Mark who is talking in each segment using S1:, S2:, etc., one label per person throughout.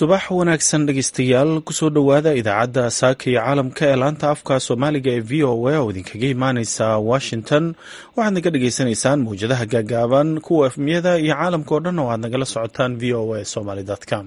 S1: subax wanaagsan dhegeystayaal kusoo dhowaada idaacadda saaka iyo caalamka ee laanta afka soomaaliga ee v o a oo idinkaga imaaneysa washington waxaad naga dhagaysanaysaan mawjadaha gaagaaban kuwa efmiyada iyo caalamka oo dhan oo aad nagala socotaan v o a somaly com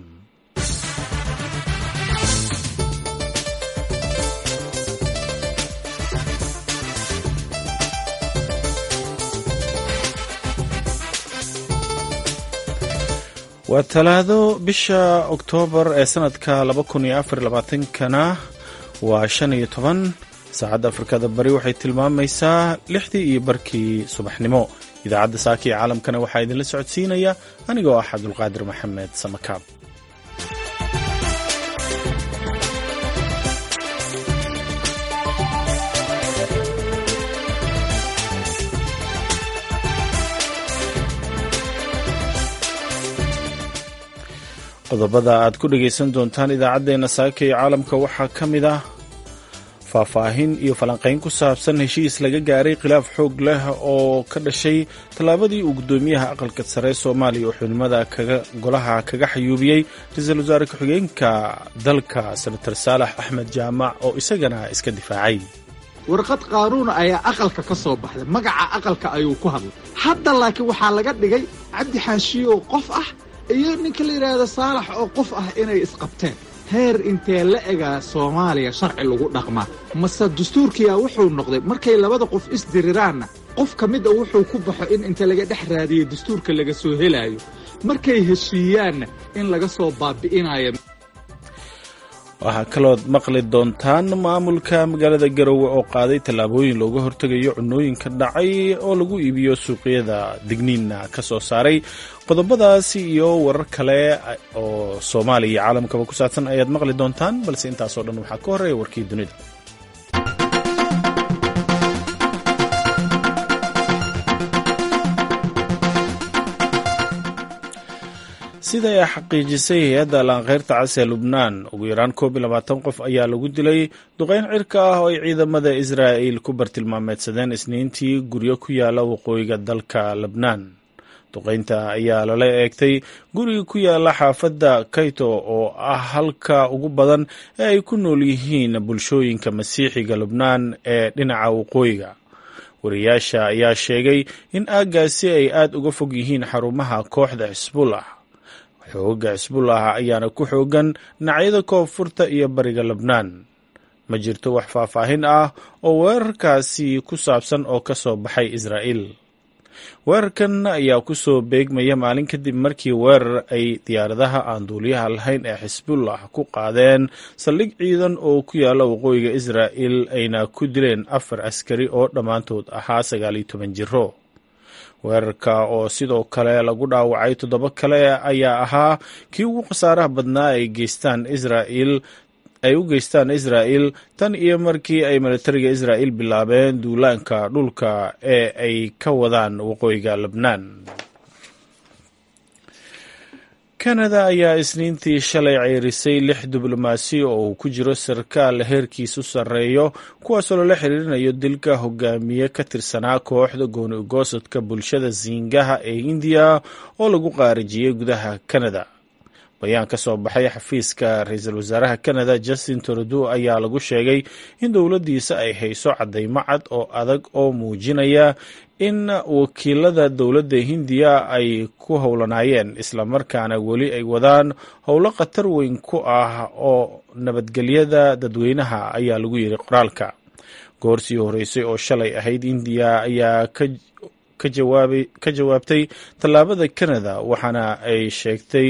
S1: waa talaado bisha oktoobar ee sanadka laba kun iyo afar labaatankana waa shan iyo toban saacadda afrikada bari waxay tilmaamaysaa lixdii iyo barkii subaxnimo idaacadda saaka iyo caalamkana waxaa idinla socodsiinaya anigoo ah cabdulqaadir maxamed samakaab qodobada aad ku dhegaysan doontaan idaacaddeenna saaka iyo caalamka waxaa ka mid ah faahfaahin iyo falanqayn ku saabsan heshiis laga gaaray khilaaf xoog leh oo ka dhashay tallaabadii uu guddoomiyaha aqalka sare soomaaliya oo xubnimada golaha kaga xayuubiyey ra-iisul wasaare ku-xigeenka dalka senator saalax axmed jaamac oo isagana iska difaacay
S2: warqad qaanuun ayaa aqalka ka soo baxday magaca aqalka ayuu ku hadlay hadda laakiin waxaa laga dhigay cabdi xaashiyo qof ah iyo ninka la yidhaahdo saalax oo qof ah inay isqabteen heer intee la egaa soomaaliya sharci lagu dhaqmaa mase dastuurkiyaa wuxuu noqday markay labada qof isdiriraanna qof ka mid a wuxuu ku baxo in inta laga dhex raadiyo dastuurka laga soo helaayo markay heshiiyaanna in laga soo baabi'inayo
S1: waxaa kalood maqli doontaan maamulka magaalada garowe oo qaaday tallaabooyin looga hortegayo cunooyinka dhacay oo lagu iibiyo suuqyada digniinna ka soo saaray qodobadaasi iyo warar kale oo soomaaliya iyo caalamkaba ku saabsan ayaad maqli doontaan balse intaasoo dhan waxaa ka horreeya warkii dunida sida ay xaqiijisay hay-adda laankeyrta cas ee lubnaan ugu yaraan koob iyo labaatan qof ayaa lagu dilay duqeyn cirka ah oo ay ciidamada israa'il ku bartilmaameedsadeen isniintii guryo ku yaala waqooyiga dalka lebnaan duqeynta ayaa lala eegtay guriga ku yaala xaafadda kayto oo ah halka ugu badan ee ay ku nool yihiin bulshooyinka masiixiga lubnaan ee dhinaca waqooyiga wariyaasha ayaa sheegay in aaggaasi ay aad uga fog yihiin xarumaha kooxda xisbullah xooga xisbullah ayaana ku xoogan dhinacyada koonfurta iyo bariga lebnaan ma jirto wax faahfaahin ah oo weerarkaasi ku saabsan oo ka soo baxay israa'iil weerarkan ayaa ku soo beegmaya maalin kadib markii weerar ay diyaaradaha aan duuliyaha lahayn ee xisbullah ku qaadeen saldhig ciidan oo ku yaalla waqooyiga israa'il ayna ku dileen afar askari oo dhammaantood ahaa sagaal iyo toban jiro weerarka oo sidoo kale lagu dhaawacay toddoba kale ayaa ahaa kii ugu khasaaraha badnaa ay geystaan israa'iil ay u geystaan israa'il tan iyo markii ay militariga israa'il bilaabeen duulaanka dhulka ee ay ka wadaan waqooyiga lebnaan kanada ayaa isniintii shalay ceyrisay lix diblomaasi oo uu ku jiro sarkaal heerkiisu sarreeyo kuwaasoo lala xiriirinayo dilka hogaamiye ka tirsanaa kooxda gooni ugoosadka bulshada siingaha ee indiya oo lagu qaarijiyey gudaha kanada bayaan ka soo baxay xafiiska ra-iisul wasaaraha kanada justin trudeau ayaa lagu sheegay in dowladdiisa ay hayso caddaymo cad oo adag oo muujinaya in wakiilada dowladda hindiya ay ku howlanaayeen islamarkaana weli ay wadaan howlo khatar weyn ku ah oo nabadgelyada dadweynaha ayaa lagu yidhi qoraalka goorsii horeysay oo shalay ahayd indiya ayaa ka jawaabtay tallaabada kanada waxaana ay sheegtay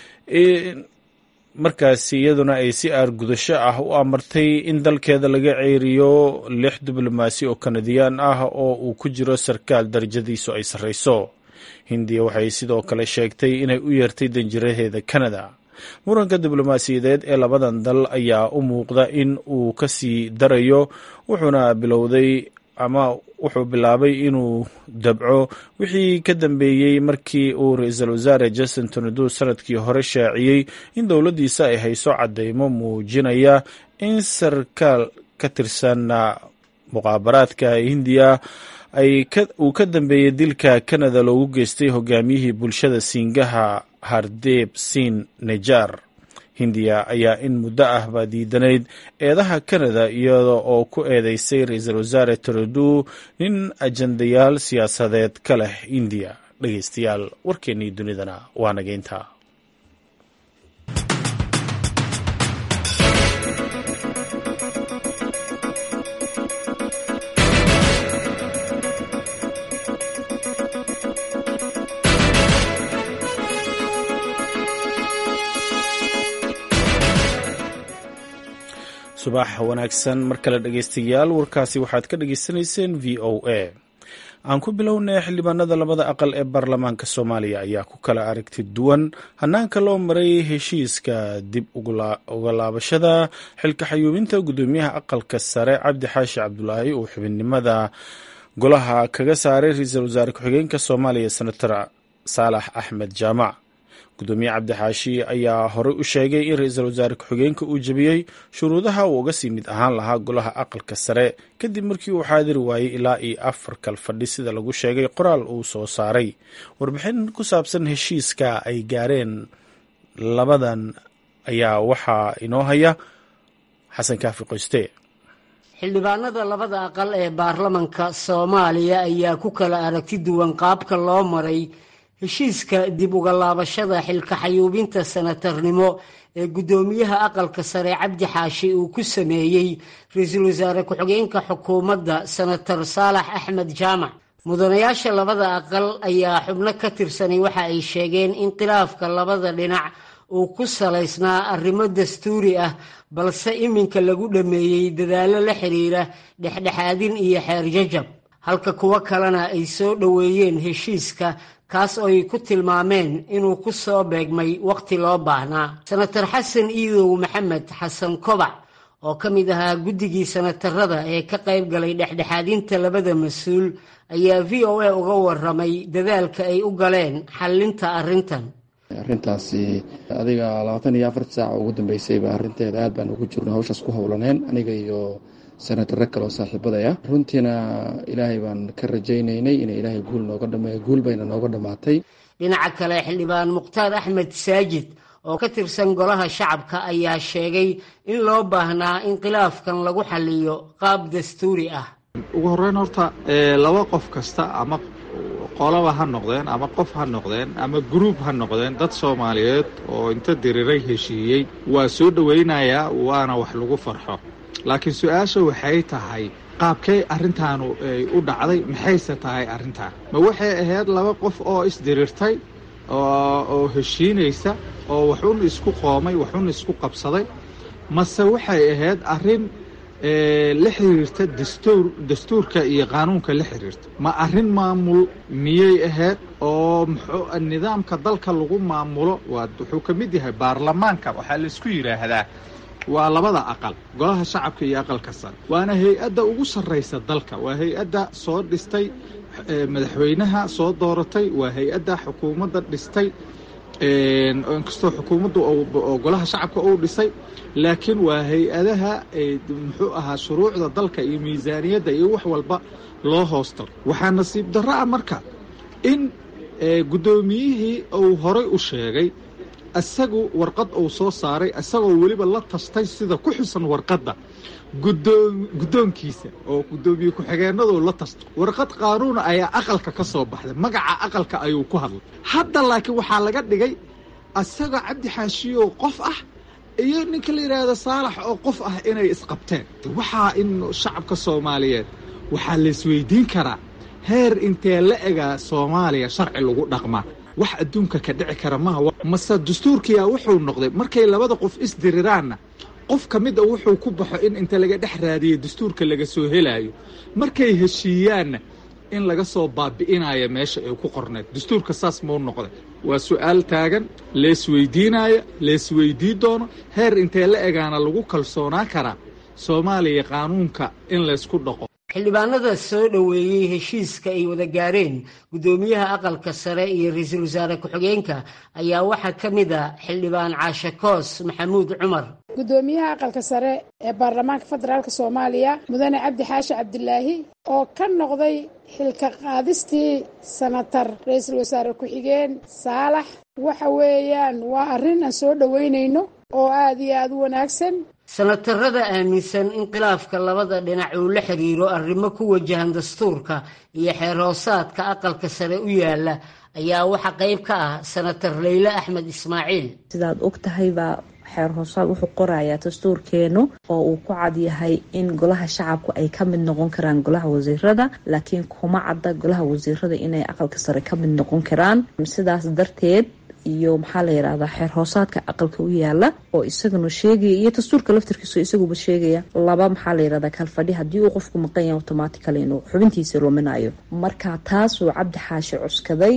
S1: markaasi iyaduna ay si aargudasho ah u amartay in dalkeeda laga ceeriyo lix diblomaasi oo kanadiyaan ah oo uu ku jiro sarkaal darajadiisu ay sarreyso hindiya waxay sidoo kale sheegtay inay u yeertay danjiraheeda kanada muranka diblomaasiyadeed ee labadan dal ayaa u muuqda in uu ka sii darayo wuxuuna bilowday ama wuxuu bilaabay inuu dabco wixii ka dambeeyey markii uu ra-iisul wasaare justin trudeau sanadkii hore shaaciyey in dowladdiisa ay hayso caddeymo muujinaya in sarkaal ka tirsan muqaabaraadka hindiya uu ka dambeeyey dilka kanada loogu geystay hogaamiyihii bulshada siingaha hardeeb siin nejar hindiya ayaa in muddo ahba diidanayd eedaha kanada iyada oo ku eedeysay ra-iisul wasaare trudeau nin ajandayaal siyaasadeed ka leh indiya dhegeystayaal warkeennii dunidana waa nageynta subax wanaagsan mar kale dhegeystayaal warkaasi waxaad ka dhagaysanayseen v o a aan ku bilownay xildhibaanada labada aqal ee baarlamaanka soomaaliya ayaa ku kala aragti duwan hanaanka loo maray heshiiska dib uga laabashada xilka xayuubinta guddoomiyaha aqalka sare cabdi xaashi cabdulaahi uu xubinimada golaha kaga saaray ra-iisul wasaare ku-xigeenka soomaaliya senator saalax axmed jaamac gudoomiye cabdixaashi ayaa horey u sheegay in ra-iisul wasaare ku-xigeenka uu jebiyey shuruudaha uu uga sii mid ahaan lahaa golaha aqalka sare kadib markii uu xaadiri waayey ilaa iyo afar kal fadhi sida lagu sheegay qoraal uu soo saaray warbixin ku saabsan heshiiska ay gaareen labadan ayaa waxaa inoo haya xasan kaafi qoyste
S3: xildhibaanada labada aqal ee baarlamanka soomaaliya ayaa ku kala aragti duwan qaabka loo maray heshiiska dib uga laabashada xilka xayuubinta sanatarnimo ee guddoomiyaha aqalka sare cabdi xaashi uu ku sameeyey ra-iisul wasaare ku-xigeenka xukuumadda senator saalax axmed jaamac mudanayaasha labada aqal ayaa xubno ka tirsanay waxa ay sheegeen in khilaafka labada dhinac uu ku salaysnaa arrimo dastuuri ah balse iminka lagu dhammeeyey dadaallo la xiriira dhexdhexaadin iyo xeerjajab halka kuwo kalena ay soo dhoweeyeen heshiiska kaas oo ay ku tilmaameen inuu ku soo beegmay wakhti loo baahnaa senator xasan iidow maxamed xasan kobac oo ka mid ahaa guddigii senatarada ee ka qayb galay dhexdhexaadinta labada mas-uul ayaa v o a uga waramay dadaalka ay u galeen xallinta arrintan
S4: arrintaasi adiga labaatan iyo afar saac ugu dambeysayba arrinteeda aad baan ugu jirno hawshaas ku howlaneen aniga iyo senatare kale oo saaxiibadaya runtiina ilaahay baan ka rajaynaynay ina ilaahay guul nooga dhameeyo guul bayna nooga dhammaatay
S3: dhinaca kale xildhibaan mukhtaar axmed saajid oo ka tirsan golaha shacabka ayaa sheegay in loo baahnaa in khilaafkan lagu xaliyo qaab dastuuri ah
S2: ugu horreyn horta laba qof kasta ama qolaba ha noqdeen ama qof ha noqdeen ama gruub ha noqdeen dad soomaaliyeed oo inta diriray heshiiyey waa soo dhowaynayaa waana wax lagu farxo laakiin su-aasha waxay tahay qaabkay arrintaanu ay u dhacday maxayse tahay arrintaan ma waxay ahayd laba qof oo isdirirtay oo heshiinaysa oo waxun isku qoomay waxun isku qabsaday mase waxay ahayd arrin la xiriirta dastuur dastuurka iyo qaanuunka la xiriirta ma arrin maamul miyay ahayd oo muxuu nidaamka dalka lagu maamulo waa wuxuu ka mid yahay baarlamaanka waxaa laisku yidhaahdaa waa labada aqal golaha shacabka iyo aqalka sare waana hay-adda ugu sarraysa dalka waa hay-adda soo dhistay madaxweynaha soo dooratay waa hay-adda xukuumadda dhistay inkastoo xukuumaddu oo golaha shacabka uu dhisay laakiin waa hay-adaha muxuu ahaa shuruucda dalka iyo miisaaniyadda iyo wax walba loo hoostaro waxaa nasiib darro ah marka in guddoomiyihii uu horay u sheegay isagu warqad uu soo saaray isagoo weliba la tashtay sida ku xusan warqadda guddoonkiisa oo guddoomiye ku-xigeenadu la tasto warqad qaanuuna ayaa aqalka ka soo baxday magaca aqalka ayuu ku hadlay hadda laakiin waxaa laga dhigay isagoo cabdi xaashiyow qof ah iyo ninka la yidhaahdo saalax oo qof ah inay isqabteen waxaa in shacabka soomaaliyeed waxaa laisweydiin karaa heer intee la egaa soomaaliya sharci lagu dhaqmaa wax adduunka ka dhici kara maaha mase dastuurkiyaa wuxuu noqday markay labada qof isdiriraanna qof ka mid a wuxuu ku baxo in inta laga dhex raadiyo dastuurka laga soo helaayo markay heshiiyaanna in laga soo baabi'inayo meesha ay ku qorneed dastuurka saas mau noqday waa su-aal taagan leesweydiinaayo leesweydii doono heer intee la egaana lagu kalsoonaa karaa soomaaliya qaanuunka in laysku dhaqo
S3: xildhibaanada soo dhoweeyey heshiiska ay wada gaareen guddoomiyaha aqalka sare iyo ra-iisul wasaare ku-xigeenka ayaa waxaa ka mid a xildhibaan caashe koos maxamuud cumar
S5: guddoomiyaha aqalka sare ee baarlamaanka federaalk soomaaliya mudane cabdi xaashi cabdilaahi oo ka noqday xilka qaadistii sanatar ra-iisul wasaare ku-xigeen saalax waxa weeyaan waa arrin aan soo dhoweynayno oo aada iyo aada u wanaagsan
S3: sanatarada aaminsan in khilaafka labada dhinac uu la xiriiro arrimo ku wajahan dastuurka iyo xeer hoosaadka aqalka sare u yaala ayaa waxaa qayb ka ah sanatar leyle axmed ismaaciil
S6: sidaad og tahay baa xeer hoosaad wuxuu qorayaa dastuurkeenu oo uu ku cad yahay in golaha shacabku ay ka mid noqon karaan golaha wasiirada laakiin kuma cadda golaha wasiirada inay aqalka sare ka mid noqon karaan sidaas darteed iyo maxaa la yidhahdaa xeer hoosaadka aqalka u yaala oo isaguna sheegaya iyo dastuurka laftarkiisu isaguba sheegaya laba maxaa la yidhahdaa kalfadhi haddii uu qofku maqan yahay automatically inuu xubintiisa luminayo marka taasuu cabdi xaashi cuskaday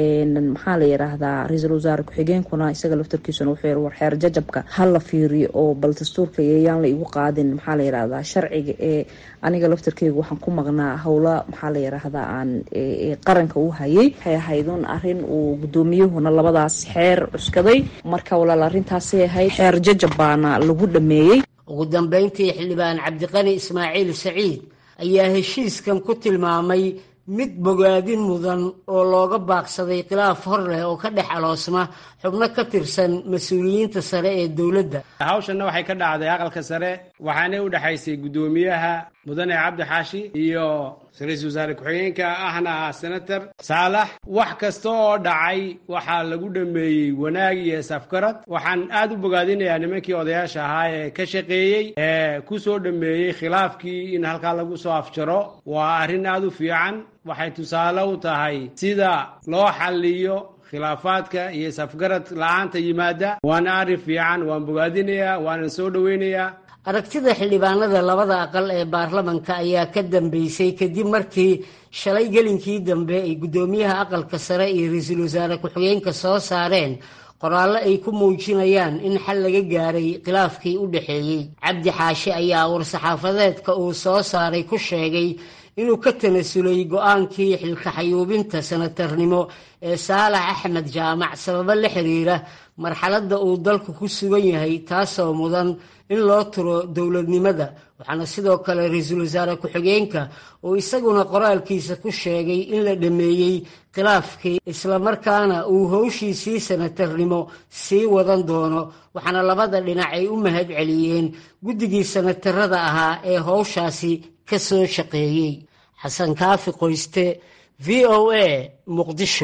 S6: maxaa la yidhaahdaa ra-iisul wasaare ku-xigeenkuna isaga laftarkiisuna wuxuu yiri war xeer jajabka ha la fiiriyo oo bal dastuurka yayaan la igu qaadin maxaa la yidhahdaa sharciga ee aniga laftarkeyga waxaan ku maqnaa howla maxaa la yidhaahdaa aan qaranka u hayay waxay ahaydun arrin uu guddoomiyuhuna labadaas xeer cuskaday marka walaal arrintaasay ahayd xeer jajab baana lagu dhameeyey
S3: ugu dambeyntii xildhibaan cabdiqani ismaaciil saciid ayaa heshiiskan ku tilmaamay mid bogaadin mudan oo looga baaqsaday khilaaf hor leh oo ka dhex aloosma xubno ka tirsan mas-uuliyiinta sare ee dowladda
S7: hawshanna waxay ka dhacday aqalka sare waxaanay u dhexaysay guddoomiyaha mudane cabdi xaashi iyo ra-iisul wasaare ku-xigeenka ahna ah senator saalax wax kasta oo dhacay waxaa lagu dhameeyey wanaag iyo isafgarad waxaan aad u bogaadinayaa nimankii odayaasha ahaa ee ka shaqeeyey ee ku soo dhameeyey khilaafkii in halkaa lagu soo afjaro waa arrin aad u fiican waxay tusaale u tahay sida loo xalliyo khilaafaadka iyo isafgarad la-aanta yimaada waana arrin fiican waan bogaadinayaa waanan soo dhoweynayaa
S3: aragtida xildhibaanada labada aqal ee baarlamanka ayaa ka dambeysay kadib markii shalay gelinkii dambe ay guddoomiyaha aqalka sare iyo ra-iisul wasaare ku-xigeenka soo saareen qoraallo ay ku muujinayaan in xal laga gaaray khilaafkii u dhexeeyey cabdi xaashi ayaa war-saxaafadeedka uu soo saaray ku sheegay inuu ka tanasulay go-aankii xilkaxayuubinta sanatarnimo ee saalax axmed jaamac sababo la xiriira marxaladda uu dalku ku sugan yahay taasoo mudan in loo turo dowladnimada waxaana sidoo kale ra-iisul wasaare ku-xigeenka uu isaguna qoraalkiisa ku sheegay in la dhameeyey khilaafkii islamarkaana uu howshiisii sanatarnimo sii wadan doono waxaana labada dhinac ay u mahad celiyeen guddigii sanatarada ahaa ee howshaasi ka soo shaqeeyey xasan kaafi qoyste v o a muqdisho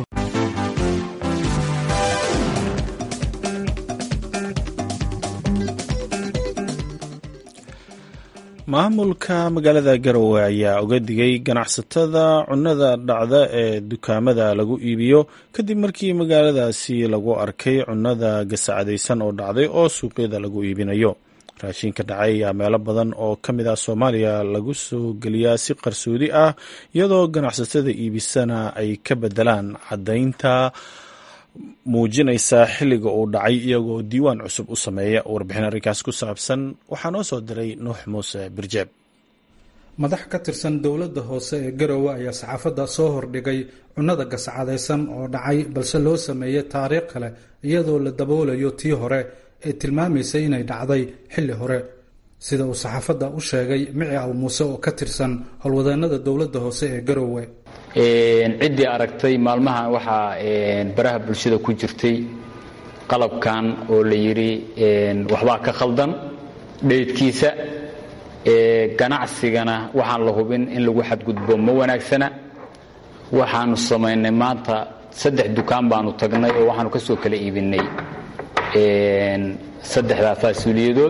S1: maamulka magaalada garowe ayaa uga digay ganacsatada cunnada dhacda ee dukaamada lagu iibiyo kadib markii magaaladaasi lagu arkay cunnada gasacadaysan oo dhacday oo suuqyada lagu iibinayo raashinka dhacay ayaa meelo badan oo ka mid ah soomaaliya lagu soo geliyaa si qarsoodi ah iyadoo ganacsatada iibisana ay ka bedelaan caddaynta muujinaysa xilliga uu dhacay iyagoo diiwaan cusub u sameeya warbixin arrinkaas ku saabsan waxaa noo soo diray nuux muuse birjeeb
S8: madax ka tirsan dowladda hoose ee garowe ayaa saxaafadda soo hordhigay cunnada gascadaysan oo dhacay balse loo sameeyey taariikh kale iyadoo la daboolayo tii hore ee tilmaamaysay inay dhacday xilli hore sida uu saxaafadda u sheegay mici aw muuse oo ka tirsan howlwadeennada dowladda hoose ee garowe
S9: ciddii aragtay maalmahan waxaa baraha bulshada ku jirtay qalabkan oo la yidhi waxbaa ka khaldan dheydkiisa ganacsigana waxaan la hubin in lagu xadgudbo ma wanaagsana waxaanu samaynay maanta saddex dukaan baanu tagnay oo waxaanu ka soo kala iibinay saddexdaa faasuuliyadood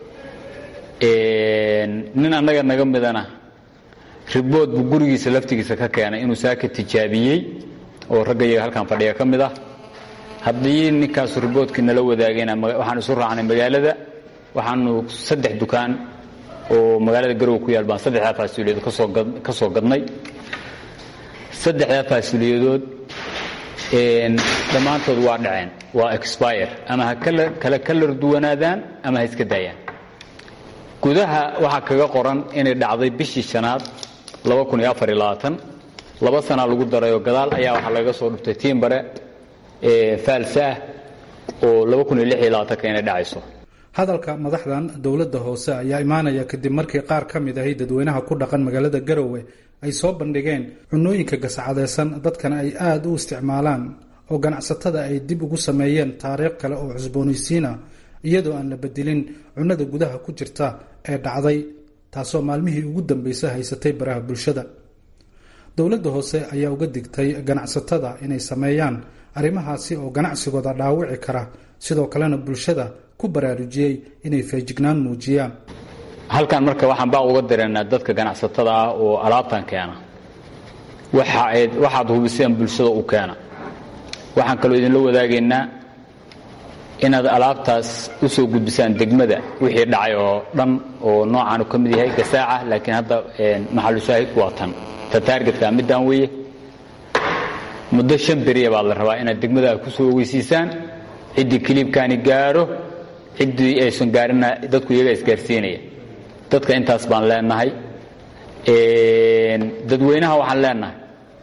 S9: nin annaga naga midana ribood buu gurigiisa laftigiisa ka keenay inuu saaka tijaabiyey oo ragga iyaga halkan fadhiga ka mid ah haddii ninkaasu riboodkii nala wadaagayna waxaanu isu raacnay magaalada waxaanu saddex dukaan oo magaalada garowe ku yaal baan saddexdaa faasuuliyadood ka soo gadnay saddexdaa faasuuliyadood dhammaantood waa dhaceen waa expire ama ha kala kalar duwanaadaan ama ha iska daayaan gudaha waxaa kaga qoran inay dhacday bishii shanaad laba sanaa lagu darayoo gadaal ayaa waxaa laga soo dhuftay tiimbare faalsa ah oo inay dhacayso
S8: hadalka madaxdan dowladda hoose ayaa imaanaya kadib markii qaar ka mid ahi dadweynaha ku dhaqan magaalada garowe ay soo bandhigeen cunooyinka gascadaysan dadkana ay aada u isticmaalaan oo ganacsatada ay dib ugu sameeyeen taariikh kale oo cusboonaysiin ah iyadoo aan la bedelin cunnada gudaha ku jirta ee dhacday taasoo maalmihii ugu dambeysay haysatay baraha bulshada dowladda hoose ayaa uga digtay ganacsatada inay sameeyaan arrimahaasi oo ganacsigooda dhaawici kara sidoo kalena bulshada ku baraarujiyey inay feejignaan muujiyaan
S9: halkan marka waxaan baa uga direynaa dadka ganacsatada ah oo alaabtan keena waxaad hubiseen bulshada u keena waxaan kaloo idinla wadaagaynaa inaad alaabtaas u soo gudbisaan degmada wixii dhacay oo dhan oo noocaanu ka mid yahay gasaaca laakiin hadda maxalushaahid waa tan ta taargetka middaan weeye muddo shan beriya baa la rabaa inaad degmada ku soo ogeysiisaan ciddii kiliibkaani gaaro ciddii aysan gaarina dadku iyaga isgaarsiinaya dadka intaas baan leenahay dadweynaha waxaan leenahay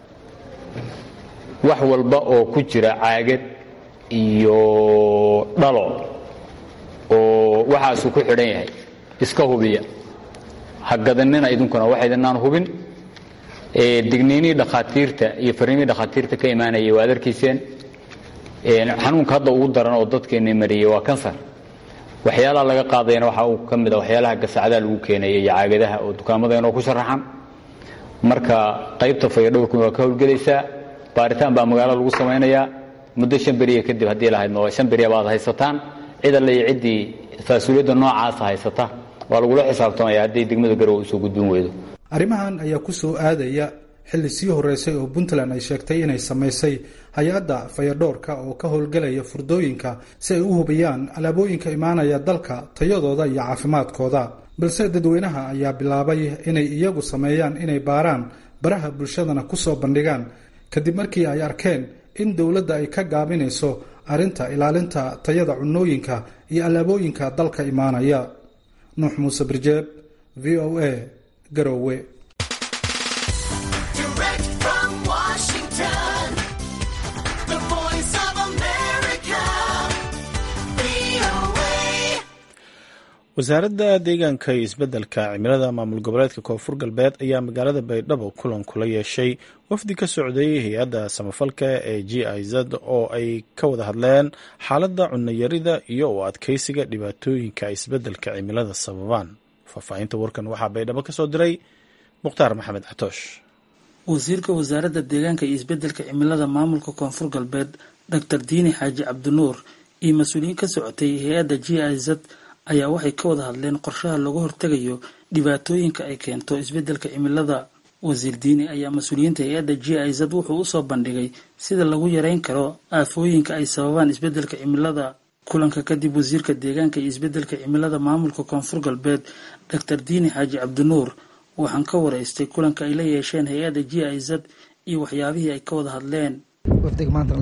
S9: wax walba oo ku jira caagad iyo dhalo oo waxaasuu ku xidhan yahay iska hubiya ha gadanina idinkuna wax idinaan hubin digniinihii dhakhaatiirta iyo fariimihii dhakhaatiirta ka imaanayay waad arkayseen xanuunka hadda ugu daran oo dadkeenna mariyey waa kansar waxyaalaha laga qaadayana waxaa uu ka mid a waxyaalaha gasacadaha lagu keenaya iyo caagadaha oo dukaamadeenoo ku sharaxan marka qaybta fayadhowrkuna waa ka howlgelaysaa baaritaan baa magaalo lagu samaynayaa muddo shan beriya kadib haddii lahayd ma shan beriya baad haysataan cid alle iyo ciddii faasuuliyadda noocaasa haysata waa lagula xisaabtamaya hadday degmada garowe usoo gudbin weydo
S8: arrimahan ayaa ku soo aadaya xilli sii horeysay oo puntland ay sheegtay inay samaysay hay-adda fayadhoorka oo ka howlgelaya furdooyinka si ay u hubiyaan alaabooyinka imaanaya dalka tayadooda iyo caafimaadkooda balse dadweynaha ayaa bilaabay inay iyagu sameeyaan inay baaraan baraha bulshadana ku soo bandhigaan kadib markii ay arkeen in dowladda ay ka gaabinayso arrinta ilaalinta tayada cunnooyinka iyo alaabooyinka dalka imaanaya nuux muuse birjeeb v o a garowe
S1: wasaaradda deegaanka iyo isbeddelka cimilada maamul goboleedka koonfur galbeed ayaa magaalada baydhabo kulan kula yeeshay wafdi ka socday hay-adda samafalka ee g i z oo ay ka wada hadleen xaaladda cunayarida iyo u adkeysiga dhibaatooyinka isbeddelka cimilada sababaan faahfaahinta warkan waxaa baydhabo ka soo diray mukhtaar maxamed catoosh
S10: wasiirka wasaaradda deegaanka iyo isbeddelka cimilada maamulka koonfur galbeed doctor diini xaaji cabdinuur iyo mas-uuliyiin ka socotay hay-adda g i z ayaa waxay ka wada hadleen qorshaha looga hortegayo dhibaatooyinka ay keento isbeddelka cimilada wasiir diini ayaa mas-uuliyiinta hay-adda g i z wuxuu usoo bandhigay sida lagu yareyn karo aafooyinka ay sababaan isbeddelka cimilada kulanka kadib wasiirka deegaanka iyo isbeddelka cimilada maamulka koonfur galbeed doctor diini xaaji cabdinuur waxaan ka waraystay kulanka ay la yeesheen hay-adda g i z iyo waxyaabihii ay ka wada hadleen
S11: wafdiga maanta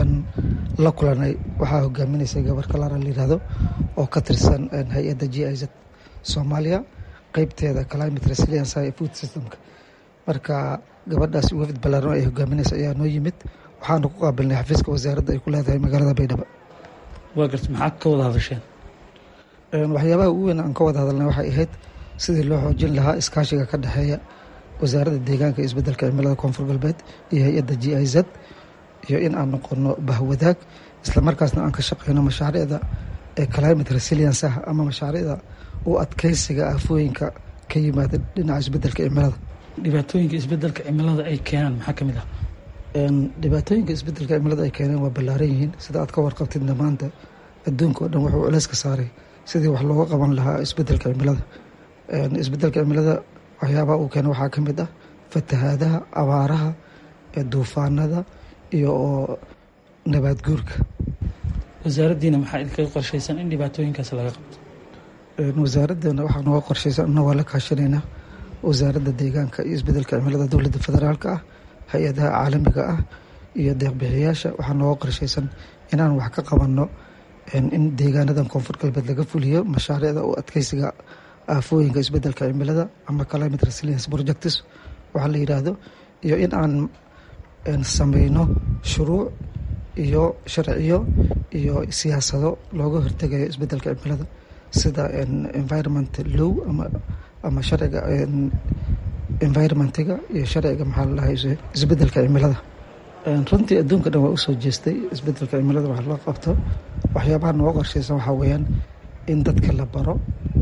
S11: la kulanay waxaa hogaaminaysay gabar kalaara layihahdo oo ka tirsan hay-adda g i z soomaaliya qeybteeda climate resilience iyo food systemka marka gabadhaas wafd balaaran ay hogaaminaysa ayaa noo yimid waxaana ku qaabilnay xafiiska wasaaradda ay ku leedahay magaalada baydhabo
S10: waa garta maxaa ka wada hadasheen
S11: waxyaabaha ugu weyn aan ka wada hadalnay waxay ahayd sidii loo xoojin lahaa iskaashiga ka dhexeeya wasaaradda deegaanka iyo isbeddelka cimilada koonfur galbeed iyo hay-adda g i z iyo in aan noqono bahwadaag islamarkaasna aan ka shaqeyno mashaariicda ee climate resilience ah ama mashaariicda u adkeysiga aafooyinka ka yimaada dhinaca isbeddelka cimilada
S10: dhibaatooyinka isbeddelka cimilada ay keenaan maxaa ka mid ah
S11: dhibaatooyinka isbeddelka cimilada ay keeneen waa ballaaran yihiin sida aad ka warqabtidna maanta adduunka oo dhan wuxuu culeys ka saaray sidii wax looga qaban lahaa isbeddelka cimilada isbeddelka cimilada waxyaabaha uu keena waxaa ka mid ah fatahaadaha abaaraha duufaanada iyo oo nabaad guurka
S10: wasaaraddiina maxaa idinkaga qorshaysan in dhibaatooyinkaas laga qabto
S11: wasaaraddeena waxaa nooga qorshaysan anna waa la kaashanaynaa wasaaradda deegaanka iyo isbeddelka cimilada dowladda federaalka ah hay-adaha caalamiga ah iyo deeqbixiyaasha waxaa nooga qorshaysan inaan wax ka qabanno in deegaanadan koonfur galbeed laga fuliyo mashaariicda u adkeysiga aafooyinka isbeddelka cimilada ama climate resilience projects waxaa la yidhaahdo iyo in aan sameyno shuruuc iyo sharciyo iyo siyaasado looga hortegayo isbeddelka cimilada sida environment low ama ama sharciga environmentiga iyo sharciga maxaa la dhahay isbeddelka cimilada runtii adduunka dhan waa usoo jeestay isbeddelka cimilada wax loo qabto waxyaabaha nooga qorsheysan waxaa weeyaan in dadka la baro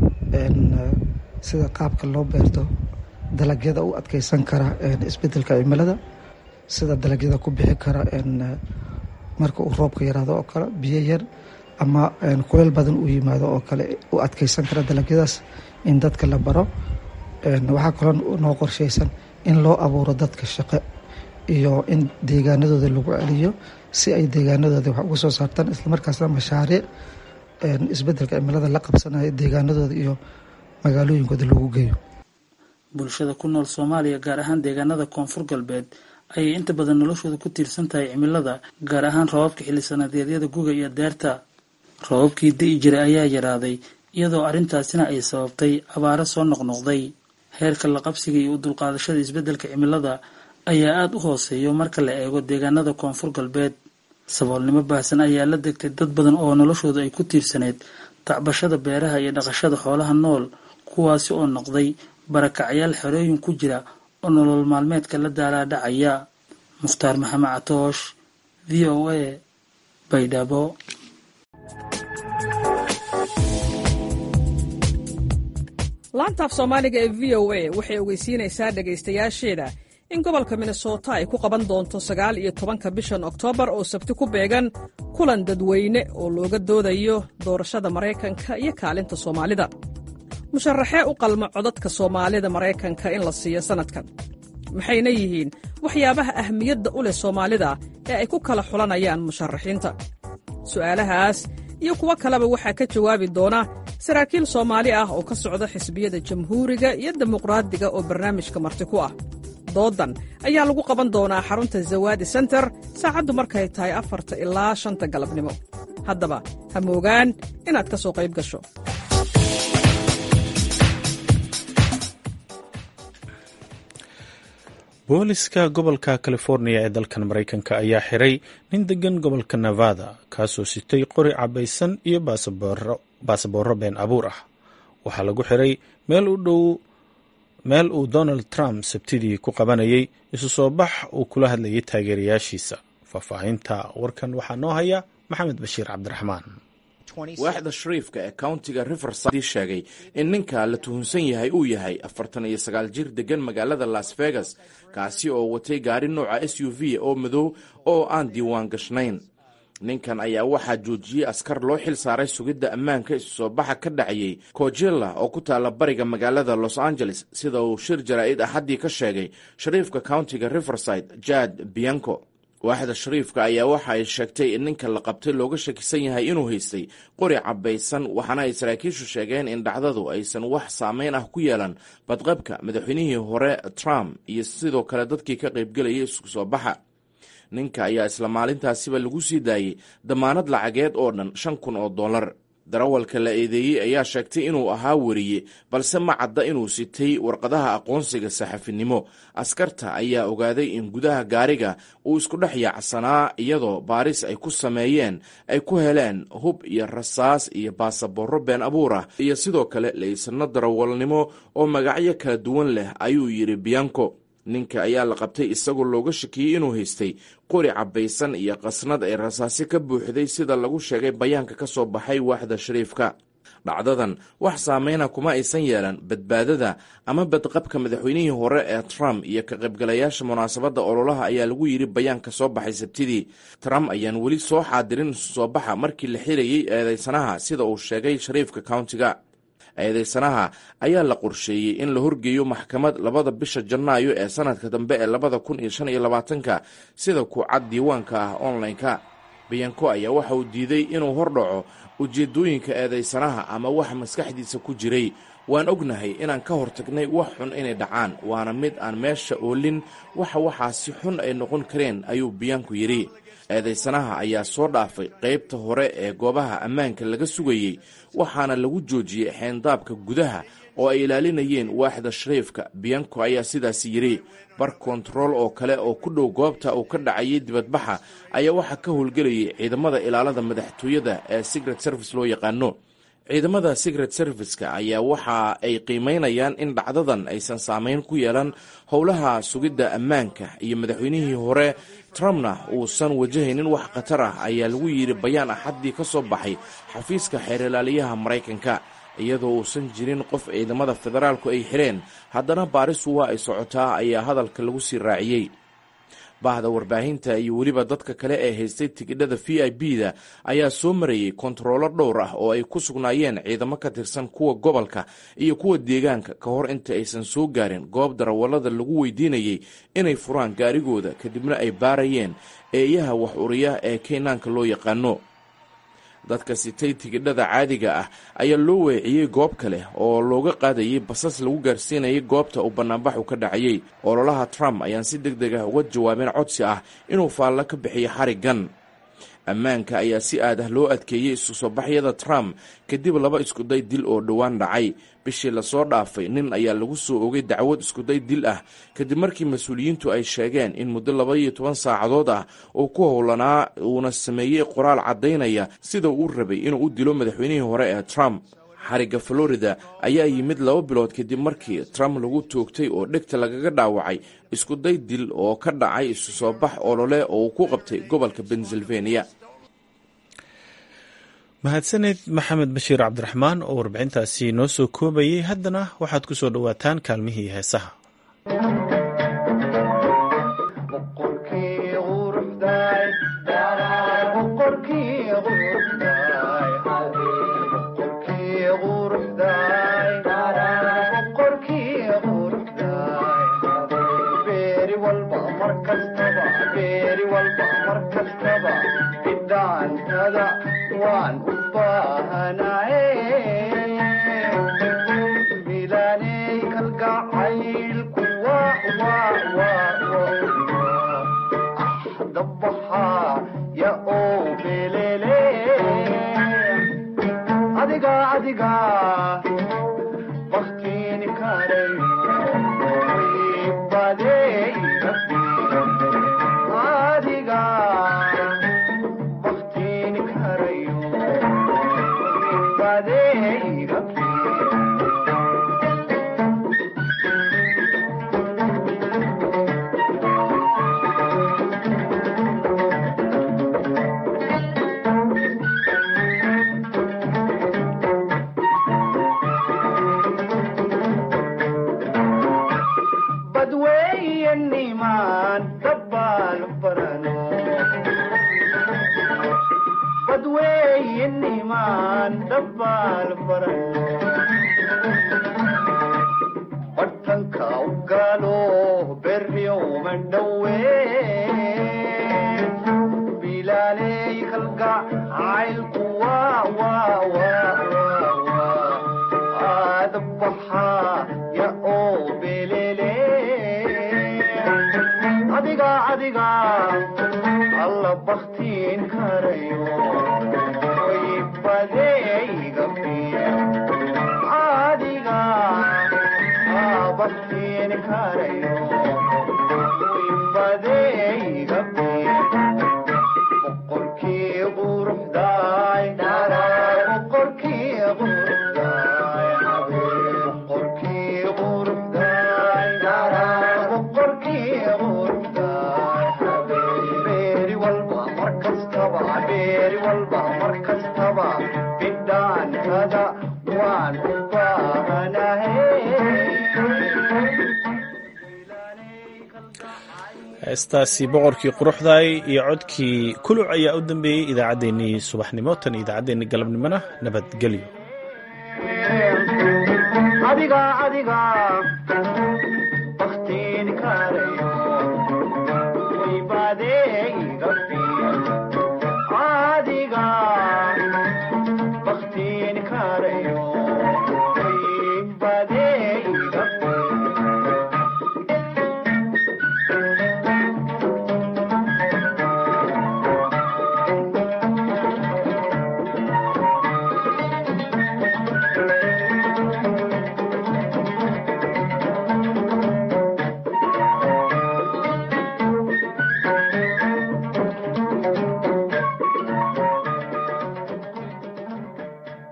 S11: sida qaabka loo beerto dalagyada u adkeysan kara isbedelka cimilada sida dalagyada ku bixi kara marka uu roobka yaraado oo kale biyo yar ama kuleel badan uu yimaado oo kale u adkeysan kara dalagyadaas in dadka la baro waxaa kaloo noo qorsheysan in loo abuuro dadka shaqo iyo in deegaanadooda lagu celiyo si ay deegaanadooda wax uga soo saartaan islamarkaasna mashaariic isbedelka cimilada la qabsanayo deegaanadooda iyo magaalooyinkooda lagu geeyo
S10: bulshada ku nool soomaaliya gaar ahaan deegaanada koonfur galbeed ayay inta badan noloshooda ku tiirsan tahay cimilada gaar ahaan roobabka xillisanadyeedyada guga iyo deerta roobabkii di'i jiray ayaa yaraaday iyadoo arrintaasina ay sababtay abaaro soo noqnoqday heerka la qabsiga iyo u dulqaadashada isbeddelka cimilada ayaa aada u hooseeyo marka la eego deegaanada koonfur galbeed saboolnimo baahsan ayaa la degtay dad badan oo noloshooda ay ku tiirsaneyd tacbashada beeraha iyo dhaqashada xoolaha nool kuwaasi oo noqday barakacyaal xerooyin ku jira oo nolol maalmeedka la daalaadhacaya mukhtaar maxamed catoosh v o a baydhabo
S12: laantaaf soomaaliga ee v o a waxay ogeysiinaysaa dhegaystayaasheeda in gobolka minnesota ay ku qaban doonto sagaal iyo tobanka bishan oktoobar oo sabti ku beegan kulan dadweyne oo looga doodayo doorashada maraykanka iyo kaalinta soomaalida musharaxee u qalma codadka soomaalida maraykanka in la siiyo sannadkan maxayna yihiin waxyaabaha ahmiyadda u leh soomaalida ee ay ku kala xulanayaan musharaxiinta su'aalahaas iyo kuwo kaleba waxaa ka jawaabi doona saraakiil soomaali ah oo ka socda xisbiyada jamhuuriga iyo dimuqraadiga oo barnaamijka marti ku ah doodan ayaa lagu qaban doonaa xarunta zawaadi senter saacaddu markay tahay afarta ilaa shanta galabnimo haddaba ha moogaan inaad ka soo qayb gasho
S1: booliska gobolka californiya ee dalkan maraykanka ayaa xiray nin degan gobolka nevada kaasoo sitay qori cabaysan iyo baasaboorro been abuur ah waxaa lagu xiray meel u dhow meel uu donald trump sabtidii ku qabanayay isu soo bax uu kula hadlayay taageerayaashiisa faahfaahinta warkan waxaa noo haya maxamed bashiir cabdiraxmaan
S13: waaxda shariifka ee countiga riverside sheegay in ninka la tuhunsan yahay uu yahay afartan iyo sagaal jir degan magaalada las vegas kaasi oo watay gaari nooca s u v oo madow oo aan diiwaan gashnayn ninkan ayaa waxaa joojiyey askar loo xil saaray sugidda ammaanka isu soo baxa ka dhacayay cojella oo ku taalla bariga magaalada los angeles sida uu shir jaraa'id axaddii ka sheegay shariifka countiga riverside jad bianco waaxda shariifka ayaa waxa ay sheegtay in ninka la qabtay looga shakisan yahay inuu haystay qori cabaysan waxaana ay saraakiishu sheegeen in dhacdadu aysan wax saameyn ah ku yeelan badqabka madaxweynihii hore trump iyo sidoo kale dadkii ka qaybgelayay isku soo baxa ninka ayaa isla maalintaasiba lagu sii daayey damaanad lacageed oo dhan shan kun oo dollar darawalka la eedeeyey ayaa sheegtay inuu ahaa weriye balse ma cadda inuu sitay warqadaha aqoonsiga saxafinimo askarta ayaa ogaaday in gudaha gaariga uu isku dhex yaacsanaa iyadoo baaris ay ku sameeyeen ay ku heleen hub iyo rasaas iyo baasaboorro been abuur ah iyo sidoo kale laysano darawalnimo oo magacyo kala duwan leh ayuu yidhi bianco ninka ayaa la qabtay isagoo looga shakiyey inuu haystay qori cabaysan iyo qasnad ay rasaasi ka buuxday sida lagu sheegay bayaanka ka soo baxay waaxda shariifka dhacdadan wax saameyna kuma aysan yeelan badbaadada ama badqabka madaxweynihii hore ee trump iyo ka qaybgalayaasha munaasabadda ololaha ayaa lagu yidhi bayaanka soo baxay sabtidii trump ayaan weli soo xaadirin isu soo baxa markii la xirayey eedeysanaha sida uu sheegay shariifka countiga eedeysanaha ayaa la qorsheeyey in la horgeeyo maxkamad labada bisha janaayo ee sanadka dambe ee labada kun iyo shan iyo labaatanka sida ku cad diiwaanka ah online-ka biyanko ayaa waxa uu diiday inuu hordhaco ujeedooyinka eedeysanaha ama wax maskaxdiisa ku jiray waan ognahay inaan ka hortagnay wax xun inay dhacaan waana mid aan meesha oolin waxa waxaasi xun ay noqon kareen ayuu biyaanku yidhi eedeysanaha ayaa soo dhaafay qaybta hore ee goobaha ammaanka laga sugayey waxaana lagu joojiyey xeendaabka gudaha oo ay ilaalinayeen waaxda shariifka biyanko ayaa sidaas yidhi bar kontarool oo kale oo ku dhow goobta uu ka dhacayay dibadbaxa ayaa waxaa ka howlgelayay ciidamada ilaalada madaxtooyada ee secret service loo yaqaano ciidamada secret serviceka ayaa waxa ay qiimeynayaan in dhacdadan aysan saameyn ku yeelan howlaha sugidda ammaanka iyo madaxweynihii hore trumpna uusan wajahaynin wax khatar ah ayaa lagu yidhi bayaan axaddii ka soo baxay xafiiska xeerlaaliyaha maraykanka iyadoo uusan jirin qof ciidamada federaalku ay xireen haddana baarisu waa ay socotaa ayaa hadalka lagu sii raaciyey bahda warbaahinta iyo weliba dadka kale ee haystay tigidhada v i b da ayaa soo marayey kontaroolo dhowr ah oo ay ku sugnaayeen ciidamo ka tirsan kuwa gobolka iyo kuwa deegaanka ka hor inta aysan soo gaarin goob darawallada lagu weydiinayey inay furaan gaarigooda kadibna ay baarayeen eeyaha wax uriya ee keynaanka loo yaqaano dadka sitay tigidhada caadiga ah ayaa loo weeciyey goob kale oo looga qaadayay basas lagu gaarsiinayay goobta uu bannaanbaxu ka dhacayey ololaha trump ayaan si deg deg ah uga jawaabeen codsi ah inuu faallo ka bixiyo xariggan ammaanka ayaa si aad ah loo adkeeyey isu soo baxyada trump kadib laba iskuday dil oo dhowaan dhacay bishii lasoo dhaafay nin ayaa lagu soo ogay dacwad iskuday dil ah kadib markii mas-uuliyiintu ay sheegeen in muddo laba iyo toban saacadood ah uu ku howlanaa uuna sameeyey qoraal caddaynaya sida uu rabay inuu u dilo madaxweynihii hore ee trump xarigga florida ayaa yimid laba bilood kadib markii trump lagu toogtay oo dhegta lagaga dhaawacay iskuday dil oo ka dhacay isu soo bax olole oo uu ku qabtay gobolka pennsylvania
S1: mahadsaned maxamed bashiir cabdiraxmaan oo warbixintaasi noo soo koobayay haddana waxaad ku soo dhowaataan kaalmihii heesaha heestaasi boqorkii quruxdaay iyo codkii kuluc ayaa u dambeeyey idaacaddeenii subaxnimo tan idaacaddeenii galabnimona nabadgelyo
S14: adiga